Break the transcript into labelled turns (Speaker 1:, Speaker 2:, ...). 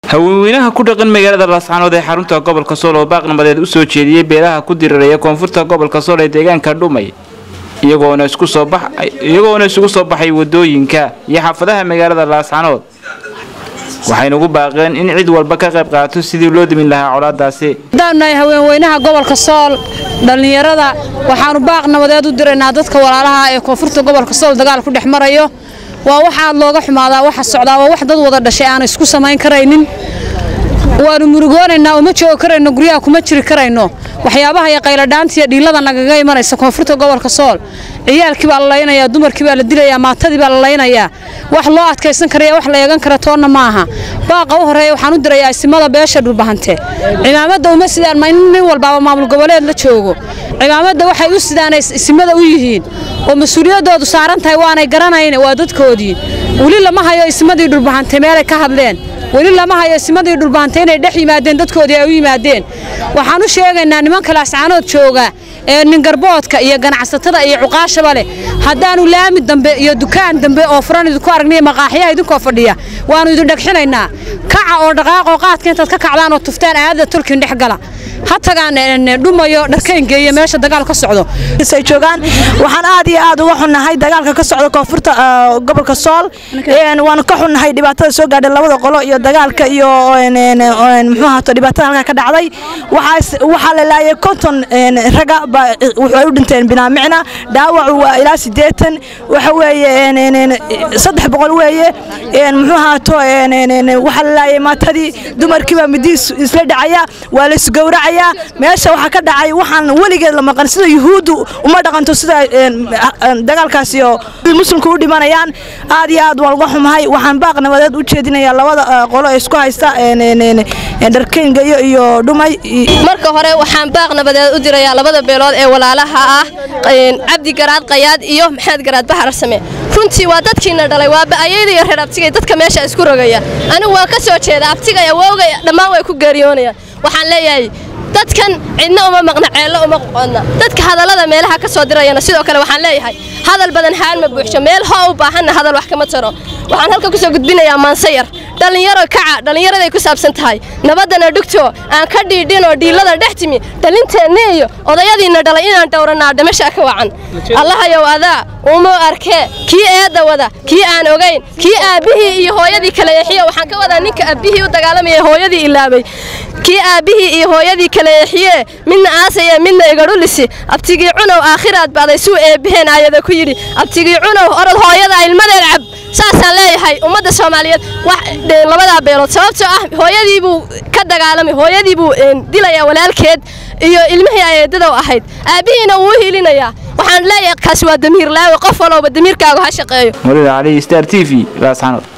Speaker 1: haweenweynaha ku dhaqan magaalada laascaanood ee xarunta gobolka sool oo baaq nabadeed u soo jeediyey beelaha ku diriraya koonfurta gobolka sool ee deegaanka dhumay iyagoona isku soo bax iyagoona isugu soo baxay wadooyinka iyo xaafadaha magaalada laascaanood waxayna ugu baaqeen in cid walba ka qayb qaato sidii loo dimin lahaa colaadaasi
Speaker 2: haddaanu nahay haweenweynaha gobolka sool dhallinyarada waxaanu baaq nabadeed u diraynaa dadka walaalaha ee koonfurta gobolka sool dagaal ku dhex marayo waa wax aad looga xumaadaa waxa socdaa waa wax dad wada dhashay aana isku samayn karaynin waanu murugoonaynaa uma joogi karayno guryaha kuma jiri karayno waxyaabaha iyo qayladhaanta iyo dhiilada nagaga imanaysa koonfurta gobolka sool ciyaalkii baa la laynayaa dumarkii baa la dilayaa maatadii baa la laynayaa wax loo adkaysan karaya wax la eegan kara toonna maaha baaqa u horeeya waxaan u dirayaa isimada beesha dhulbahante cimaamada uma sidaan ma in nin walbaaba maamul goboleed la joogo cimaamada waxay u sidaan isimada u yihiin oo mas-uuliyadoodu saaran tahay waanay garanayn waa dadkoodii weli lama hayo ismadii dhulbahante meelay ka hadleen weli lama hayo ismadii dhulbahante inay dhex yimaadeen dadkoodii ay u yimaadeen waxaan u sheegaynaa nimanka laascaanood jooga ee ningarboodka iyo ganacsatada iyo cuqaashaba leh haddaanu laami dambe iyo dukaan dambe oo furan idinku aragnay maqaaxyaha idinkoo fadhiya waannu idin dhagxinaynaa kaca oo dhaqaaqoo qaadka intaad ka kacdaan oo tuftaan aadada tolkiin dhex gala ha tagaan dhumayo dharkayngeeya meesha dagaal ka socdo
Speaker 3: ay joogaan waxaan aad iyo aad uga xunnahay dagaalka ka socda koonfurta gobolka sool waanu ka xunnahay dhibaatada soo gaadhay labada qolo iyo dagaalka iyo muxuu ahaato dhibaatada halkaa ka dhacday waxaa la laayay konton raga waxay u dhinteen binaamicna dhaawacu waa ilaa siddeetan waxa weeye saddex boqol weeye muxuu ahaato waxaa la laayay maatadii dumarkiibaa midiis isla dhacaya waa la isgowracaya meesha waxaa ka dhacay waxaan weligeed la maqan sida yuhuuddu uma dhaqanto sida dagaalkaasi oo muslimku u dhimanayaan aad iyo aad waan uga xumahay waxaan baaq nabadeed u jeedinayaa labada qolo ee isku haysta dharkeyngayo iyo dhumay
Speaker 4: marka hore waxaan baaq nabadeed u dirayaa labada beelood ee walaalaha ah cabdi garaad qayaad iyo maxamed garaad baxar same runtii waa dadkiina dhalay waa ba'ayayda iyo reer abtigay dadka meesha isku rogaya anigu waa ka soo jeeda abtigay awowgay dhammaan way ku geeriyoonayaan waxaan leeyahay dadkan cidna uma maqna ceello uma qoqodna dadka hadallada meelaha ka soo dirayana sidoo kale waxaan leeyahay hadal badan haan ma buuxsho meel hoo u baahanna hadal wax kama taro waxaan halka ku soo gudbinayaa maansayar dhallinyaro kaca dhallinyaraday ku saabsan tahay nabaddana dhugto aan ka dhiidhin oo dhiillada dhex timi dhalinteenna iyo odayadiinna dhalay inaan dhowrannaa dhimashaa ka wacan allahayow adaa uma arkee kii eedda wada kii aan ogayn kii aabbihii iyo hooyadii kala eexiyo waxaan ka wadaa ninka aabbihii u dagaalamaya hooyadii ilaabay kii aabbihii iyo hooyadii kala eexiyee midna aasayee midna igadhulisi abtigii cunow aakhiraad baaday suu eebbaheen aayada ku yidhi abtigii cunow orod hooyada ilmadeed cab saasaan leeyahay ummadda soomaaliyeed labadaa beelood sababtoo ah hooyadii buu ka dagaalamay hooyadii buu dilayaa walaalkeed iyo ilmihii ayeedadow ahayd aabbihiina wuu u hiilinayaa waxaan leeyahay kaasi waa damiir laawe qof walowba damiirkaagu ha shaqeeyo
Speaker 1: mawlid cali star t v laascaanood